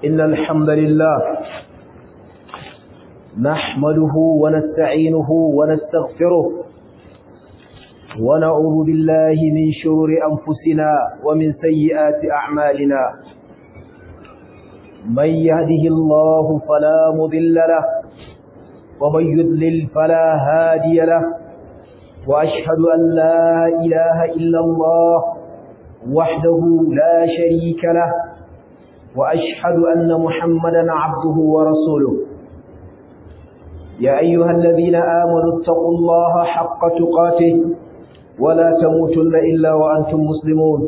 إن الحمد لله نحمده ونستعينه ونستغفره ونعوذ بالله من شرور أنفسنا ومن سيئات أعمالنا من يهده الله فلا مضل له ومن يضلل فلا هادي له وأشهد أن لا إله إلا الله وحده لا شريك له وأشهد أن محمدا عبده ورسوله يا أيها الذين آمنوا اتقوا الله حق تقاته ولا تموتن إلا وأنتم مسلمون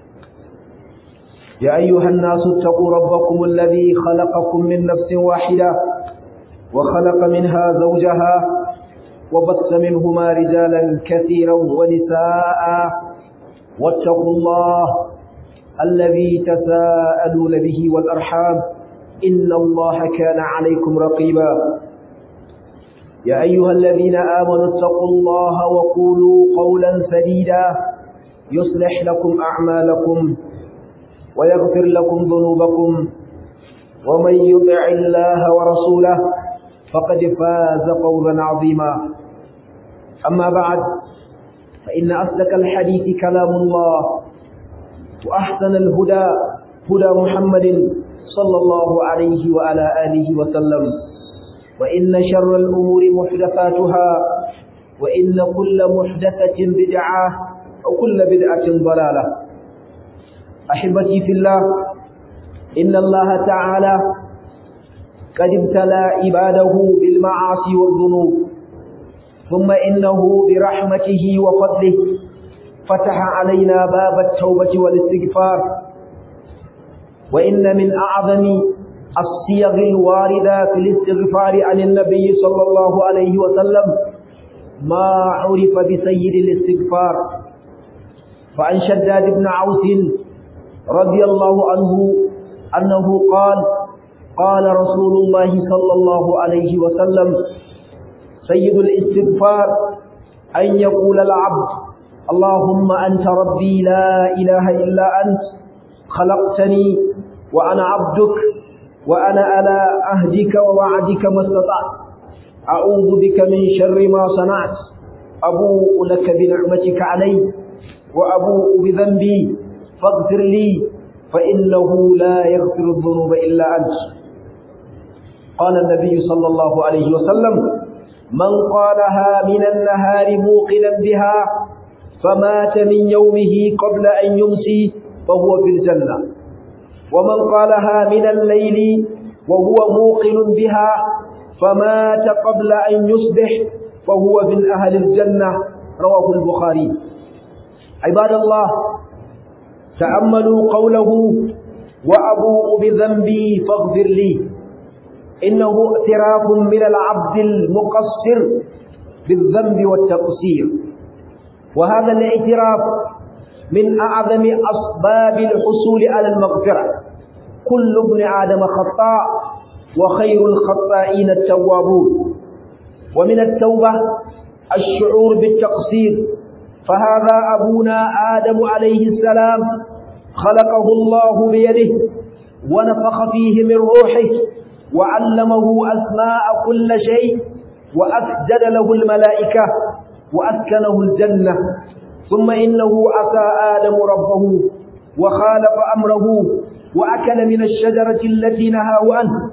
يا أيها الناس اتقوا ربكم الذي خلقكم من نفس واحدة وخلق منها زوجها وبث منهما رجالا كثيرا ونساء واتقوا الله الذي تساءلون به والأرحام إن الله كان عليكم رقيبا يا أيها الذين آمنوا اتقوا الله وقولوا قولا سديدا يصلح لكم أعمالكم ويغفر لكم ذنوبكم ومن يطع الله ورسوله فقد فاز فوزا عظيما أما بعد فإن أصدق الحديث كلام الله وأحسن الهدى هدى محمد صلى الله عليه وعلى آله وسلم وإن شر الأمور محدثاتها وإن كل محدثة بدعة وكل بدعة ضلالة أحبتي في الله إن الله تعالى قد ابتلى عباده بالمعاصي والذنوب ثم إنه برحمته وفضله فتح علينا باب التوبة والاستغفار وإن من أعظم الصيغ الواردة في الاستغفار عن النبي صلى الله عليه وسلم ما عرف بسيد الاستغفار فعن شداد بن عوس رضي الله عنه أنه قال قال رسول الله صلى الله عليه وسلم سيد الاستغفار أن يقول العبد اللهم أنت ربي لا إله إلا أنت خلقتني وأنا عبدك وأنا على عهدك ووعدك ما استطعت أعوذ بك من شر ما صنعت أبوء لك بنعمتك علي وأبوء بذنبي فاغفر لي فإنه لا يغفر الذنوب إلا أنت قال النبي صلى الله عليه وسلم من قالها من النهار موقنا بها فمات من يومه قبل أن يمسي فهو في الجنة ومن قالها من الليل وهو موقن بها فمات قبل أن يصبح فهو من أهل الجنة رواه البخاري عباد الله تأملوا قوله وأبوء بذنبي فاغفر لي إنه اعتراف من العبد المقصر بالذنب والتقصير وهذا الاعتراف من أعظم أسباب الحصول على المغفرة كل ابن آدم خطاء وخير الخطائين التوابون ومن التوبة الشعور بالتقصير فهذا أبونا آدم عليه السلام خلقه الله بيده ونفخ فيه من روحه وعلمه أسماء كل شيء وأسجد له الملائكة وأسكنه الجنة ثم إنه عصى آدم ربه وخالف أمره وأكل من الشجرة التي نهاه عنه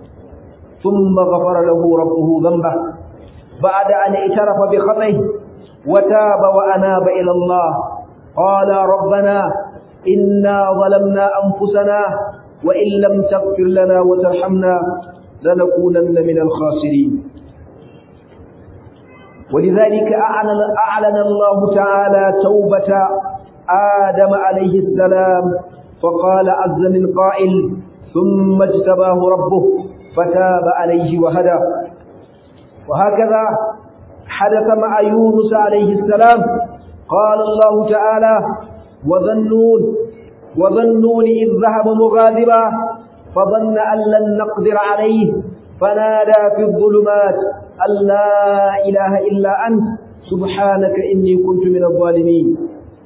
ثم غفر له ربه ذنبه بعد أن اعترف بخطئه وتاب وأناب إلى الله قال ربنا إنا ظلمنا أنفسنا وإن لم تغفر لنا وترحمنا لنكونن من الخاسرين ولذلك أعلن, أعلن الله تعالى توبة آدم عليه السلام فقال عز من قائل ثم اجتباه ربه فتاب عليه وهدى وهكذا حدث مع يونس عليه السلام قال الله تعالى وظنون وظنون إذ ذهب مغاضبا فظن أن لن نقدر عليه فنادى في الظلمات أن لا إله إلا أنت سبحانك إني كنت من الظالمين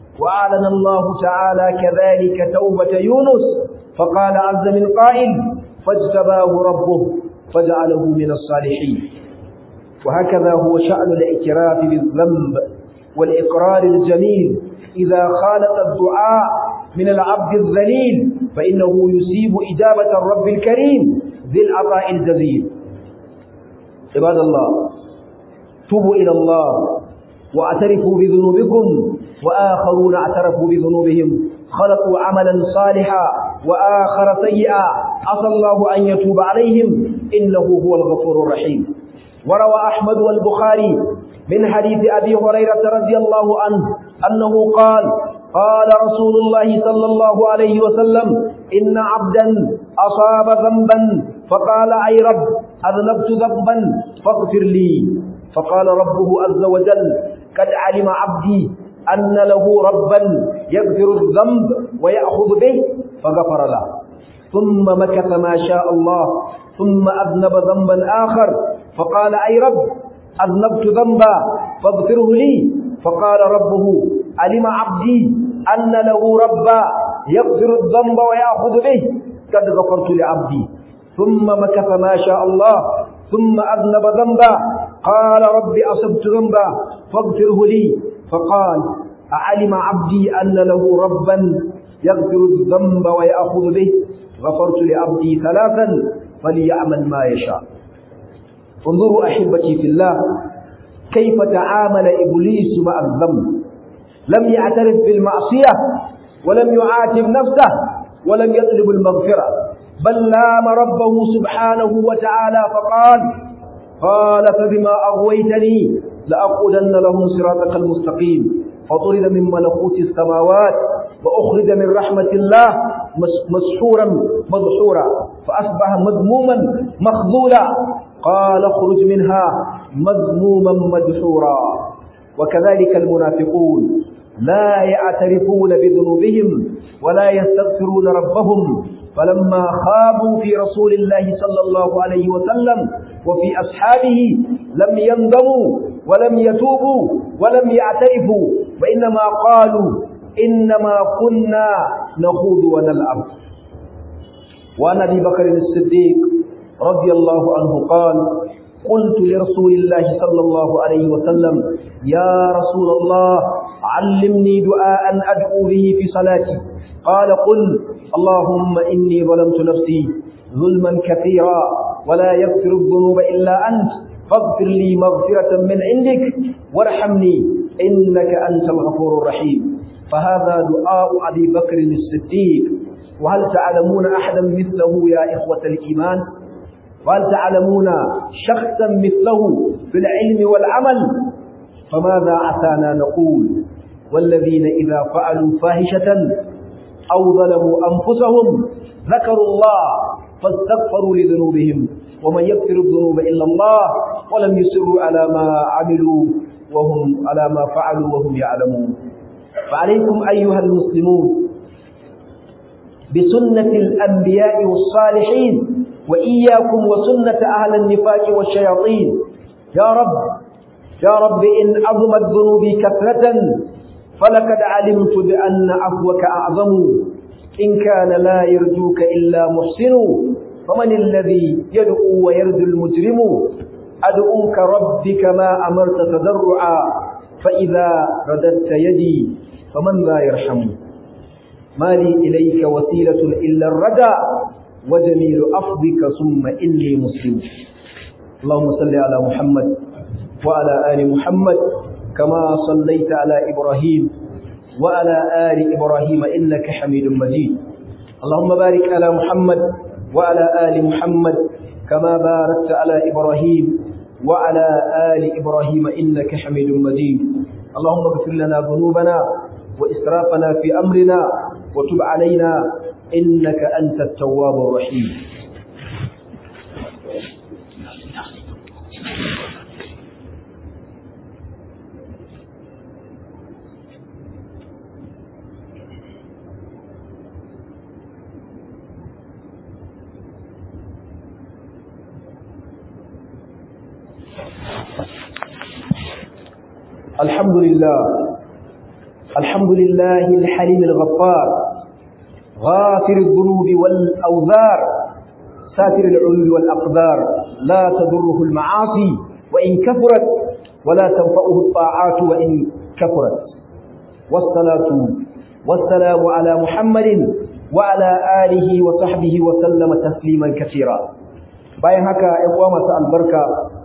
وأعلن الله تعالى كذلك توبة يونس فقال عز من قائل فاجتباه ربه فجعله من الصالحين وهكذا هو شأن الاعتراف بالذنب والإقرار الجميل إذا خالط الدعاء من العبد الذليل فإنه يسيب إجابة الرب الكريم ذي العطاء الجزيل عباد الله توبوا إلى الله واعترفوا بذنوبكم وآخرون اعترفوا بذنوبهم خلقوا عملا صالحا وآخر سيئا عسى الله أن يتوب عليهم إنه هو الغفور الرحيم وروى أحمد والبخاري من حديث أبي هريرة رضي الله عنه أنه قال قال رسول الله صلى الله عليه وسلم إن عبدا أصاب ذنبا فقال أي رب أذنبت ذنبا فاغفر لي فقال ربه عز وجل قد علم عبدي أن له ربا يغفر الذنب ويأخذ به فغفر له ثم مكث ما شاء الله ثم أذنب ذنبا آخر فقال أي رب أذنبت ذنبا فاغفره لي فقال ربه علم عبدي أن له ربا يغفر الذنب ويأخذ به قد غفرت لعبدي ثم مكث ما شاء الله ثم أذنب ذنبا قال رب أصبت ذنبا فاغفره لي فقال أعلم عبدي أن له ربا يغفر الذنب ويأخذ به غفرت لعبدي ثلاثا فليعمل ما يشاء انظروا أحبتي في الله كيف تعامل إبليس مع الذنب لم يعترف بالمعصية ولم يعاتب نفسه ولم يطلب المغفرة بل لام ربه سبحانه وتعالى فقال قال فبما أغويتني لأقودن لهم صراطك المستقيم فطرد من ملكوت السماوات وأخرج من رحمة الله مسحورا مدحورا فأصبح مذموما مخذولا قال اخرج منها مذموما مدحورا وكذلك المنافقون لا يعترفون بذنوبهم ولا يستغفرون ربهم فلما خابوا في رسول الله صلى الله عليه وسلم وفي أصحابه لم يندموا ولم يتوبوا ولم يعترفوا وإنما قالوا إنما كنا نخوض ونلعب وعن أبي بكر الصديق رضي الله عنه قال قلت لرسول الله صلى الله عليه وسلم يا رسول الله علمني دعاء أدعو به في صلاتي قال قل اللهم إني ظلمت نفسي ظلما كثيرا ولا يغفر الذنوب إلا أنت فاغفر لي مغفرة من عندك وارحمني إنك أنت الغفور الرحيم فهذا دعاء أبي بكر الصديق وهل تعلمون أحدا مثله يا إخوة الإيمان وهل تعلمون شخصا مثله في العلم والعمل فماذا عسانا نقول والذين إذا فعلوا فاحشة أو ظلموا أنفسهم ذكروا الله فاستغفروا لذنوبهم ومن يغفر الذنوب إلا الله ولم يسروا على ما عملوا وهم على ما فعلوا وهم يعلمون فعليكم أيها المسلمون بسنة الأنبياء والصالحين وإياكم وسنة أهل النفاق والشياطين يا رب يا رب إن عظمت ذنوبي كثرة فلقد علمت بأن عفوك أعظم إن كان لا يرجوك إلا محسن فمن الذي يدعو ويرجو المجرم أدعوك ربي كما أمرت تضرعا فإذا رددت يدي فمن لا يرحم ما لي إليك وسيلة إلا الرجاء وجميل أفضك ثم إني مسلم اللهم صل على محمد وعلى آل محمد كما صليت على إبراهيم وعلى آل إبراهيم إنك حميد مجيد اللهم بارك على محمد وعلى آل محمد كما باركت على إبراهيم وعلى آل إبراهيم إنك حميد مجيد اللهم اغفر لنا ذنوبنا وإسرافنا في أمرنا وتب علينا إنك أنت التواب الرحيم الحمد لله الحمد لله الحليم الغفار غافر الذنوب والأوذار ساتر العيوب والأقدار لا تضره المعاصي وإن كثرت ولا تنفعه الطاعات وإن كثرت والصلاة والسلام على محمد وعلى آله وصحبه وسلم تسليما كثيرا bayan haka ƴan uwa masu albarka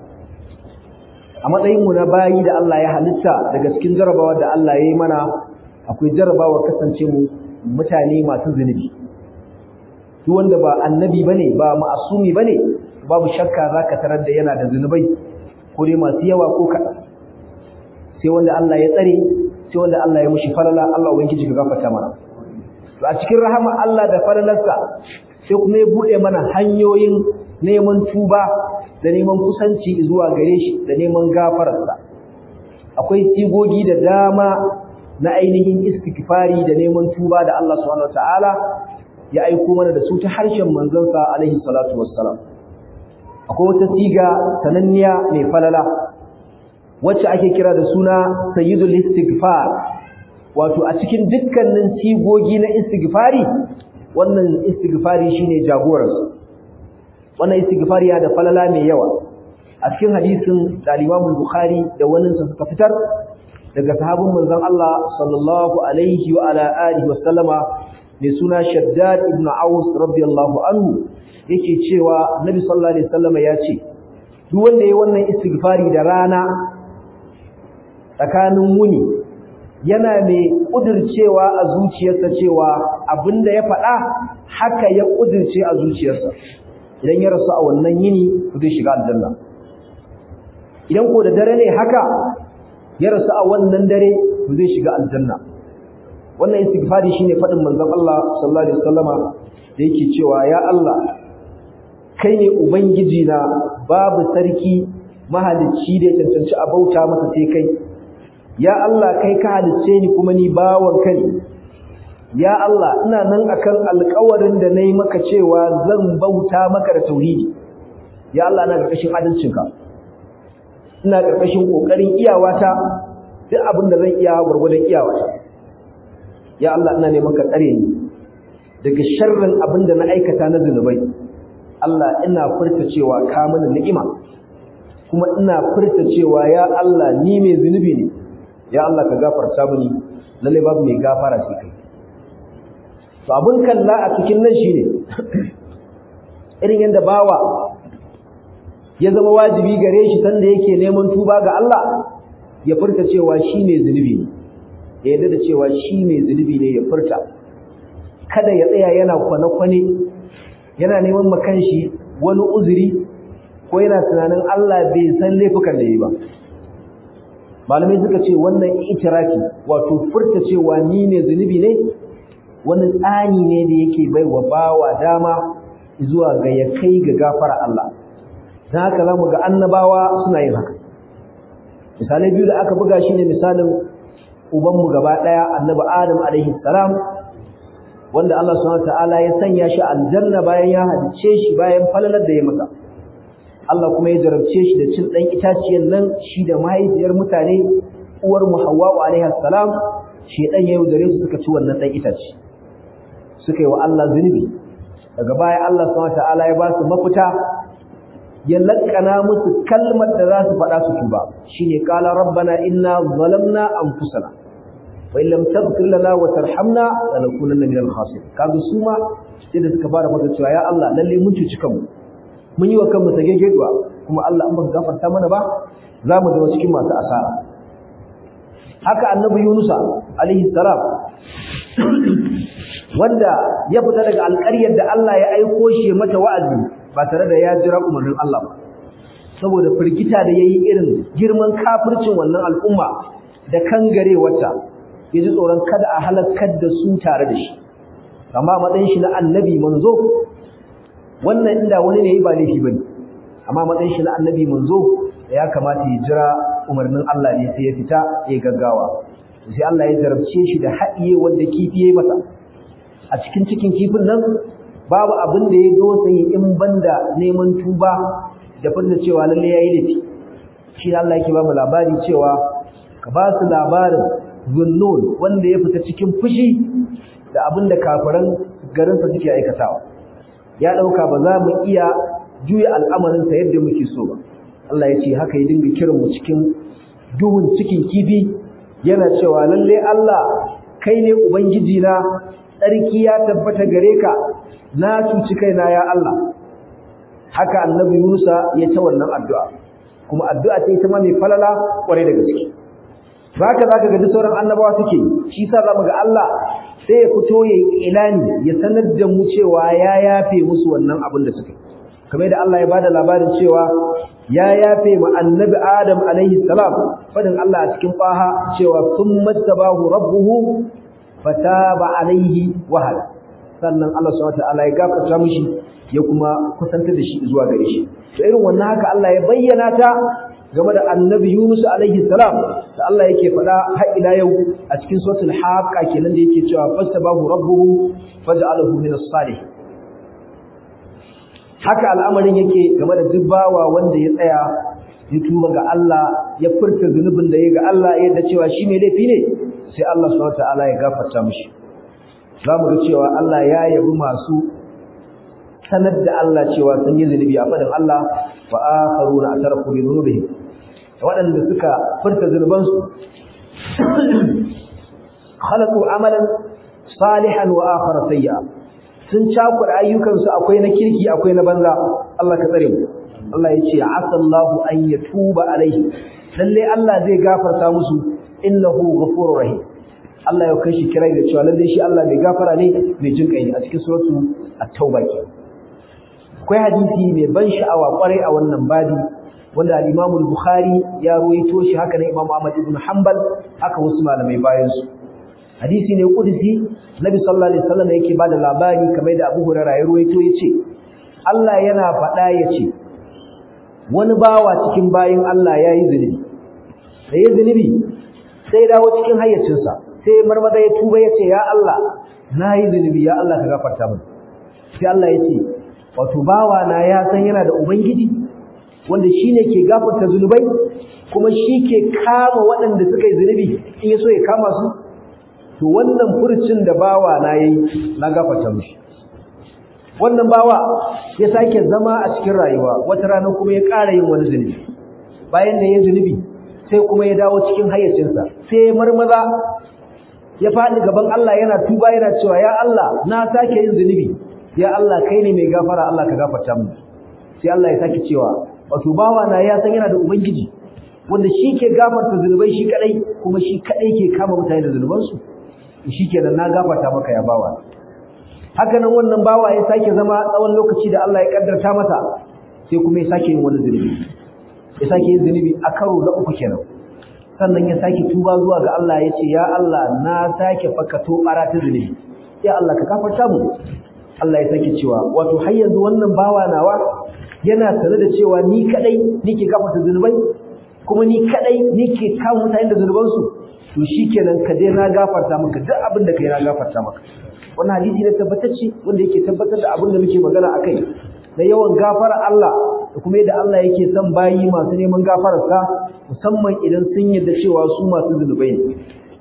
a matsayin mu na bayi da Allah ya halitta daga cikin jarabawa da Allah ya yi mana akwai jarabawa kasance mu mutane masu zunubi duk wanda ba annabi bane ba ma'asumi bane babu shakka zaka tarar da yana da zunubai ko dai masu yawa ko kaɗan sai wanda Allah ya tsare sai wanda Allah ya mushi falala Allah ubangiji ka gafarta mana to a cikin rahama Allah da falalarsa sai kuma ya bude mana hanyoyin neman tuba da neman kusanci zuwa gare shi da neman gafararsa akwai sigogi da dama na ainihin istighfari da neman tuba da Allah subhanahu wataala ya aiko mana da su ta harshen manzansa alaihi salatu wassalam akwai wata siga sananniya mai falala wacce ake kira da suna sayyidul istighfar wato a cikin dukkanin sigogi na istighfari wannan istighfari shine jagoransu wannan istighfari ya da falala mai yawa a cikin hadisin da Imam Bukhari da wannan sa suka fitar daga sahabin manzon Allah sallallahu alaihi wa ala alihi wa sallama mai suna Shaddad ibn Aus radiyallahu anhu yake cewa Nabi sallallahu alaihi wasallama ya ce duk wanda yayi wannan istighfari da rana tsakanin muni yana mai kudircewa a zuciyarsa cewa abinda ya faɗa haka ya kudirce a zuciyarsa idan ya rasu a wannan yini zai shiga aljanna idan ko da dare ne haka ya rasu a wannan dare zai shiga aljanna wannan istighfari shine faɗin manzon Allah sallallahu alaihi wasallama da yake cewa ya Allah kai ne ubangiji na babu sarki mahalicci da ya cancanci a bauta masa sai kai ya Allah kai ka halicce ni kuma ni bawon ka ne ya Allah ina nan akan alƙawarin da nayi maka cewa zan bauta maka da tauhidi ya Allah ina ƙarƙashin adalcinka ina ƙarƙashin ƙoƙarin iyawata duk abin da zan iya gwargwadon iyawata ya Allah ina neman ka tsare ni daga sharrin abin da na aikata na zunubai Allah ina furta cewa ka mana ni'ima kuma ina furta cewa ya Allah ni mai zunubi ne ya Allah ka gafarta mini lalle babu mai gafara sai kai to abun kalla a cikin nan shine irin yanda bawa ya zama wajibi gare shi sanda yake neman tuba ga Allah ya furta cewa shi mai zunubi ne ya yarda da cewa shi mai zunubi ne ya furta kada ya tsaya yana kwane-kwane yana neman makanshi wani uzuri ko yana tunanin Allah bai san laifukan da yi ba malamai suka ce wannan itirafi wato furta cewa ni ne zunubi ne wani tsani ne da yake bai wa bawa dama zuwa ga ya kai ga gafara Allah don haka za mu ga annabawa suna yin haka misalai biyu da aka buga shi ne misalin ubanmu gaba ɗaya annabi adam alaihi salam wanda Allah subhanahu ta'ala ya sanya shi aljanna bayan ya halice shi bayan falalar da ya masa Allah kuma ya jarabce shi da cin dan itaciyar nan shi da mahaifiyar mutane uwar mu Hawwa alaiha salam shedan ya yaudare su suka ci wannan dan itace suka yi wa Allah zunubi daga baya Allah subhanahu ta'ala ya ba su mafita ya lakkana musu kalmar da za su faɗa su tuba shine qala rabbana inna zalamna anfusana wa in lam taghfir lana wa tarhamna lanakunanna minal khasirin kaga su ma sai da suka fara fata cewa ya Allah lalle mun cuci kanmu mun yi wa kanmu tagegeduwa kuma Allah an baka gafarta mana ba za mu zama cikin masu asara haka annabi Yunusa alaihi salam wanda ya fita daga alƙaryar da Allah ya aiko shi mata wa'azi ba tare da ya jira umarnin Allah ba saboda firgita da yayi irin girman kafircin wannan al'umma da kangarewarta ya ji tsoron kada a halakar da su tare da shi amma matsayin shi na annabi manzo wannan inda wani ne ba laifi bane amma matsayin shi na annabi manzo ya kamata ya jira umarnin Allah ne sai ya fita ya gaggawa sai Allah ya jarabce shi da haɗiye wanda kifi yayi masa a cikin cikin kifin nan babu abin da ya dosa yi in banda neman tuba da fadda cewa lalle yayi laifi shi Allah yake ba mu labari cewa ka ba su labarin zunnun wanda ya fita cikin fushi da abin da kafiran garinsa suke aikatawa ya dauka ba za mu iya juya al'amarin sa yadda muke so ba Allah ya ce haka ya dinga kiran mu cikin duhun cikin kifi yana cewa lalle Allah kai ne ubangiji na tsarki ya tabbata gare ka na cuci kaina ya Allah haka annabi Musa ya ta wannan addu'a kuma addu'a ce ita ma mai falala kware da gaske haka zaka ga duk sauran annabawa suke shi yasa zamu ga Allah sai ya fito ya ilani ya sanar da mu cewa ya yafe musu wannan abin da suka kamar da Allah ya bada labarin cewa ya yafe ma annabi Adam alaihi salam fadin Allah a cikin faha cewa summa tabahu rabbuhu fataba alaihi wahada sannan Allah subhanahu wataala ya gafarta mishi ya kuma kusantar da shi zuwa gare shi to irin wannan haka Allah ya bayyana ta game da annabi Yunus alaihi salam da Allah yake faɗa har ila yau a cikin suratul haqqa kenan da yake cewa fastabahu rabbuhu faj'alahu min as-salih haka al'amarin yake game da dubbawa wanda ya tsaya ya tuba ga Allah ya furta zunubin da ya ga Allah yadda cewa shi ne laifi ne sai Allah subhanahu wataala ya gafarta mishi zamu ga cewa Allah ya yabi masu sanar da Allah cewa sun yi zunubi a fadin Allah wa akharuna atarafu bi dhunubihim waɗanda suka furta zunubansu khalaqu amalan salihan wa akhara sayya sun cakuɗa ayyukansu akwai na kirki akwai na banza Allah ka tsare mu Allah ya ce asallahu an yatuba alaihi lalle Allah zai gafarta musu innahu ghafurur rahim Allah ya kai shi kirai da cewa lalle shi Allah mai gafara ne mai jin kai ne a cikin suratu at-tauba ke akwai hadisi mai ban sha'awa kwarai a wannan babi wanda al-Imam al-Bukhari ya ruwaito shi haka ne Imam Ahmad ibn Hanbal haka wasu malamai bayan su hadisi ne kudusi Nabi sallallahu alaihi wasallam yake bada labari kamar da Abu Hurairah ya ruwaito yace Allah yana faɗa yace wani bawa cikin bayin Allah yayi zunubi sai zunubi sai dawo cikin hayyacinsa sai marmaza ya tuba yace ya Allah nayi zunubi ya Allah ka gafarta min sai Allah yace wato bawa na ya san yana da ubangiji wanda shine ke gafarta zunubai kuma shi ke kama waɗanda suka yi zunubi in ya so ya kama su to wannan furcin da bawa na yayi na gafarta mishi wannan bawa ya sake zama a cikin rayuwa wata rana kuma ya ƙara yin wani zunubi bayan da ya zunubi sai kuma ya dawo cikin hayyacinsa sai ya marmaza ya faɗi gaban Allah yana tuba yana cewa ya Allah na sake yin zunubi ya Allah kai ne mai gafara Allah ka gafarta mu sai Allah ya sake cewa wato bawa na ya san yana da ubangiji wanda shi ke gafarta zunubai shi kadai kuma shi kadai ke kama mutane da zunubansu shikenan na gafarta maka ya bawa haka nan wannan bawa ya sake zama tsawon lokaci da Allah ya kaddarta masa sai kuma ya sake yin wani zunubi ya sake yin zunubi a karo na uku kenan sannan ya sake tuba zuwa ga Allah ya ce ya Allah na sake fakato bara ta zunubi ya Allah ka gafarta mu Allah ya sake cewa wato har yanzu wannan bawa nawa yana tare da cewa ni kadai nike gafarta zunubai kuma ni kadai nike kawo mutane da zunubansu to shikenan ka dai na gafarta maka duk abin da kai na gafarta maka wannan hadisi ne tabbatacce wanda yake tabbatar da abin da muke magana akai da yawan gafara Allah da kuma yadda Allah yake son bayi masu neman gafararsa musamman idan sun yarda cewa su masu zunubai ne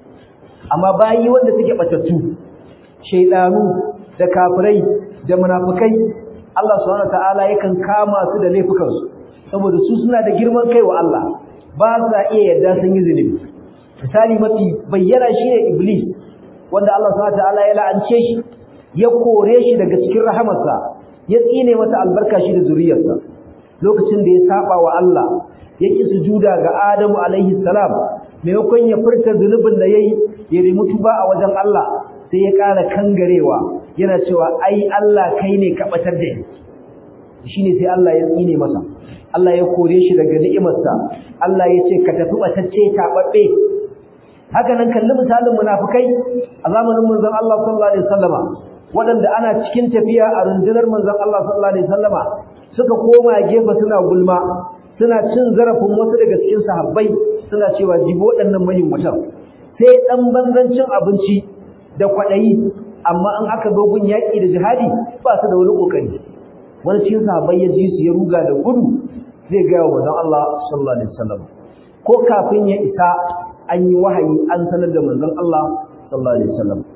amma bayi wanda suke batattu shaydanu da kafirai da munafikai Allah subhanahu wataala yakan kama su da laifukansu saboda su suna da girman kai wa Allah ba sa iya yarda sun yi zunubi misali mafi bayyana shi ne iblis wanda Allah subhanahu wataala ya la'ance shi ya kore shi daga cikin rahamarsa ya tsine masa albarka shi da zuriyarsa lokacin da ya saba wa Allah ya ki sujuda ga Adamu alaihi salam maimakon ya furta zunubin da yayi ya nemi tuba a wajen Allah sai ya ƙara kangarewa yana cewa ai Allah kai ne ka batar da ni shine sai Allah ya tsine masa Allah ya kore shi daga ni'imarsa Allah ya ce ka tafi batacce tababbe haka nan kalli misalin munafikai a zamanin manzon Allah sallallahu alaihi wasallama waɗanda ana cikin tafiya a rundunar manzon Allah sallallahu alaihi wasallama suka koma gefe suna gulma suna cin zarafin wasu daga cikin sahabbai suna cewa jibi waɗannan mutan. sai dan banzancin abinci da kwaɗayi amma an aka zo gun yaƙi da jihadi ba su da wani ƙoƙari wani cikin sahabbai ya ji su ya ruga da gudu zai gaya wa manzon Allah sallallahu alaihi wasallam ko kafin ya isa an yi wahayi an sanar da manzon Allah sallallahu alaihi wasallam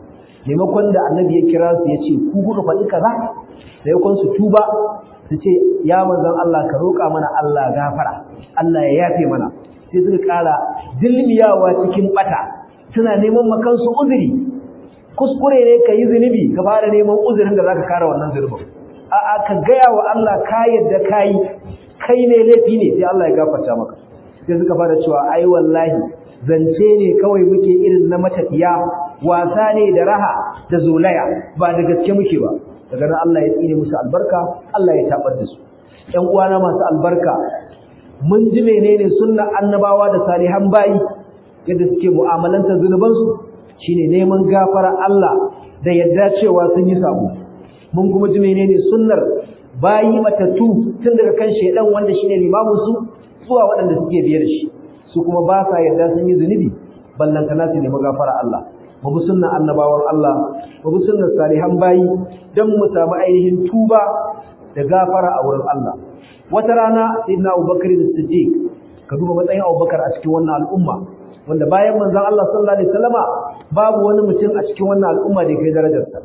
maimakon da annabi ya kira su ya ce ku kuka faɗi kaza maimakon su tuba su ce ya manzon Allah ka roƙa mana Allah gafara Allah ya yafe mana sai suka ƙara dilmiyawa cikin bata suna neman makansu uzuri kuskure ne ka yi zunubi ka fara neman uzurin da zaka kare wannan zunubin a'a ka gaya wa Allah ka yadda kai kai ne laifi ne sai Allah ya gafarta maka sai suka fara cewa ai wallahi zance ne kawai muke irin na matafiya wasa ne da raha da zolaya ba da gaske muke ba daga nan Allah ya tsine musu albarka Allah ya tabar da su ƴan uwana masu albarka mun ji menene sunnar annabawa da salihan bayi yadda suke mu'amalanta zunubansu shine neman gafara Allah da yadda cewa sun yi sabo mun kuma ji menene sunnar bayi matattu tun daga kan shedan wanda shine limamin su zuwa waɗanda suke biye da shi su kuma ba sa yadda sun yi zunubi ballantana su nemi gafara Allah mu bi sunnan annabawan Allah mu bi sunnar salihan bayi dan mu samu ainihin tuba da gafara a wurin Allah wata rana sayyidina Abubakar as-Siddiq ka duba matsayin Abubakar a cikin wannan al'umma wanda bayan manzon Allah sallallahu alaihi wasallama babu wani mutum a cikin wannan al'umma da kai darajarsa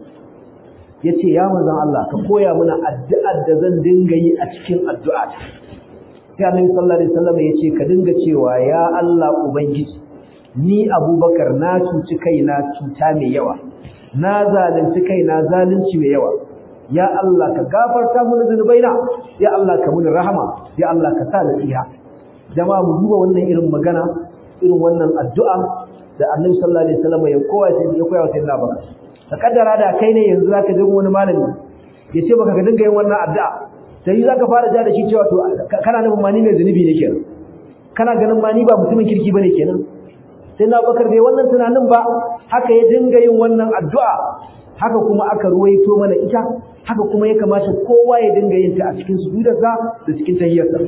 yace ya manzon Allah ka koya mana addu'ar da zan dinga yi a cikin addu'a ta sai Annabi sallallahu alaihi wasallama yace ka dinga cewa ya Allah ubangiji ni Abubakar na cuci kaina cuta mai yawa na zalunci kaina zalunci mai yawa ya Allah ka gafarta mana zunubaina ya Allah ka muni rahama ya Allah ka sa nasiha jama'a mu duba wannan irin magana irin wannan addu'a da Annabi sallallahu alaihi wasallam ya koya sai ya koya wa sayyidina Abubakar ka kaddara da kai ne yanzu zaka je wani malami ya ce baka ka dinga yin wannan addu'a sai zaka fara ja da shi cewa to kana nufin mani mai zunubi ne kenan kana ganin mani ba mutumin kirki bane kenan sai na Abubakar bai wannan tunanin ba haka ya dinga yin wannan addu'a haka kuma aka ruwaito mana ita haka kuma ya kamata kowa ya dinga yin ta a cikin sujudarsa da cikin tahiyyarsa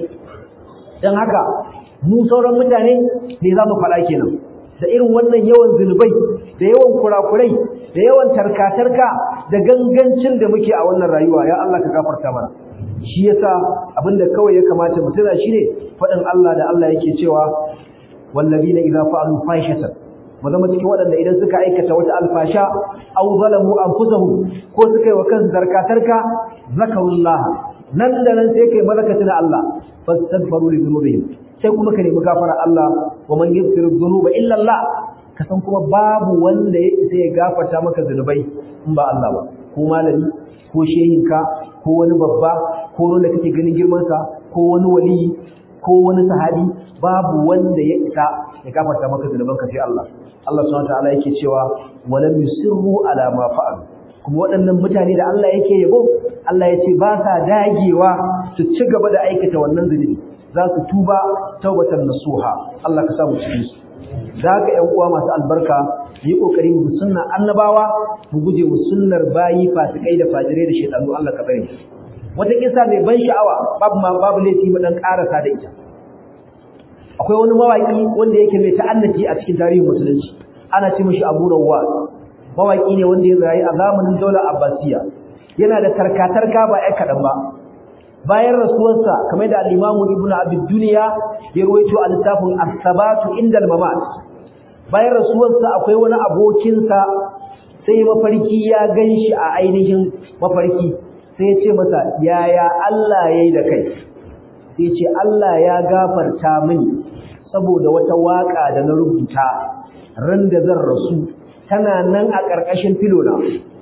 dan haka mu sauran mutane ne za mu faɗa kenan da irin wannan yawan zunubai da yawan kurakurai da yawan tarkatarka da gangancin da muke a wannan rayuwa ya Allah ka gafarta mana shi yasa abinda kawai ya kamata mu tuna shine faɗin Allah da Allah yake cewa wallazina idza fa'alu fahishatan mu zama cikin waɗanda idan suka aikata wata alfasha aw zalamu anfusahum ko suka yi wa kansu tarkatarka zakarullah nan da nan sai kai malakatu na Allah fastaghfiru li dhunubihim sai kuma ka nemi gafara Allah wa man yaghfiru dhunuba illa Allah ka san kuma babu wanda ya isa ya gafarta maka zunubai in ba Allah ba ko malami ko shehinka ko wani babba ko wanda kake ganin girman sa ko wani wali ko wani sahabi babu wanda ya isa ya gafarta maka zunubanka sai Allah Allah subhanahu wa ta'ala yake cewa walam yusirru ala ma fa'alu kuma waɗannan mutane da Allah yake yabo Allah ya ce ba sa dagewa su ci gaba da aikata wannan zunubi za su tuba taubatan nasuha Allah ka samu cikin su da haka ƴan uwa masu albarka yi kokari mu sunna annabawa mu guje mu sunnar bayi fasikai da fajirai da shedanu Allah ka bari wata kisa mai ban sha'awa babu ma babu laifi mu dan karasa da ita akwai wani mawaki wanda yake mai ta'annaci a cikin tarihin musulunci ana ce mishi Abu Rawwas mawaki ne wanda ya rayu a zamanin daular Abbasiya yana da tarkatarka ba ai kadan ba bayan rasuwarsa kamar da al-Imam Ibn Abi Dunya ya ruwaito a littafin As-Sabatu inda al-Mamat bayan rasuwarsa akwai wani abokinsa sai mafarki ya ganshi a ainihin mafarki sai ya ce masa yaya Allah yayi da kai sai ya ce Allah ya gafarta mini saboda wata waka da na rubuta ran da zan rasu tana nan a ƙarƙashin filona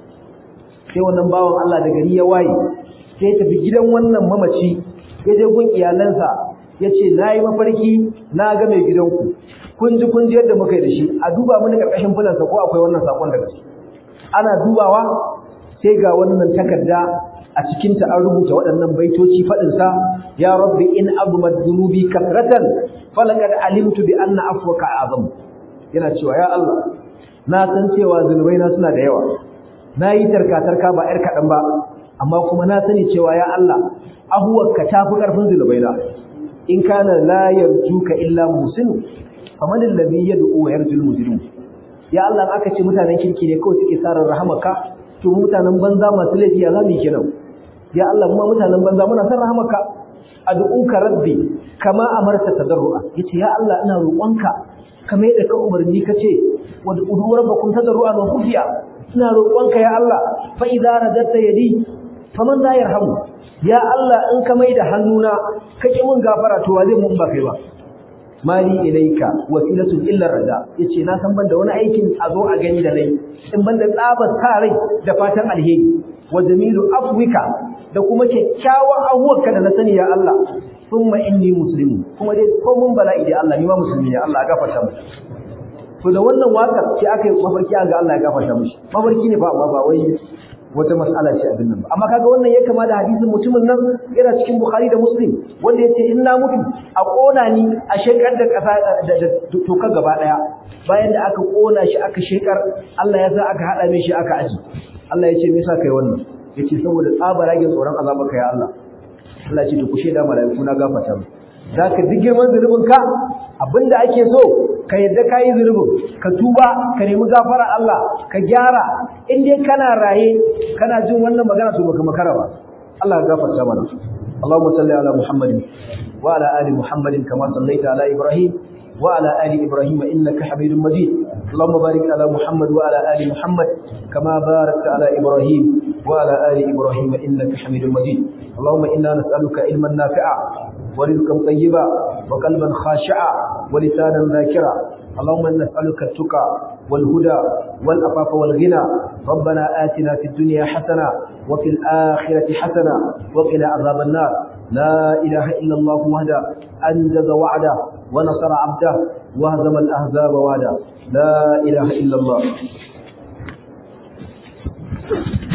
sai wannan bawan Allah da gari ya waye sai tafi gidan wannan mamaci ya je gun iyalansa ya ce na yi mafarki na ga mai gidanku kun ji kun ji yadda muka yi da shi a duba mini ƙarƙashin filansa ko akwai wannan saƙon daga shi ana dubawa sai ga wannan takarda a cikinta an rubuta waɗannan baitoci faɗinsa ya rabbi in abumad dhunubi kasratan falaqad alimtu bi anna afwaka azam yana cewa ya Allah na san cewa zunubaina suna da yawa na yi tarka-tarka ba ‘yar kaɗan ba amma kuma na sani cewa ya Allah ahuwarka ta fi ƙarfin zunubaina in kana la yarjuka illa musinu kamar lallabi ya du'u wa yarjul mujrim ya Allah aka ce mutanen kirki ne kawai suke sarar rahamaka to mutanen banza masu laifi ya zamu kenan ya Allah kuma mutanen banza muna san rahamaka ad'uka rabbi kama amarta tadarrua yace ya Allah ina roƙonka kamar yadda ka umarni kace ud'u rabbakum tadarruan wa khufiya ina roƙonka ya Allah fa idza radatta yadi faman la yarhamu ya Allah in ka maida hannuna kake mun gafara to wa zai mun ba kai ba mali ilaika wasilatun illa rada yace na san banda wani aikin a zo a gani da nayi in banda tsabar sa rai da fatan alheri wa jamilu afwika da kuma kyakkyawan abuwarka da na sani ya Allah thumma inni muslimu kuma dai ko mun bala'i da Allah ni ma musulmi ne Allah ya gafarta mu to da wannan wakar sai aka yi mafarki ga Allah ya gafarta mishi mafarki ne ba ba wai wata mas'ala ce abin nan ba amma kaga wannan ya kama da hadisin mutumin nan yana cikin Bukhari da Muslim wanda yace in na mutu a kona ni a shekar da kasa da toka gaba daya bayan da aka kona shi aka shekar Allah ya sa aka hada mai shi aka aji Allah yace me yasa kai wannan yace saboda tsabaragen tsoron azabarka ya Allah Allah ce to ku sheda malaiku na gafarta mu zaka duk girman zulubin ka abinda ake so ka yadda kai zulubin ka tuba ka nemi gafara Allah ka gyara in dai kana raye kana jin wannan magana to baka makara ba Allah ya gafarta mana Allahumma salli ala Muhammadin wa ala ali Muhammadin kama sallaita ala Ibrahim وعلى آل إبراهيم إنك حميد مجيد اللهم بارك على محمد وعلى آل محمد كما باركت على إبراهيم وعلى آل إبراهيم إنك حميد مجيد اللهم إنا نسألك علما نافعا ورزقا طيبا وقلبا خاشعا ولسانا ذاكرا اللهم إنا نسألك التقى والهدى والأفاف والغنى ربنا آتنا في الدنيا حسنة وفي الآخرة حسنة وقنا عذاب النار لا إله إلا الله وحده أنجز وعده ونصر عبده وهزم الأهزاب وعده لا إله إلا الله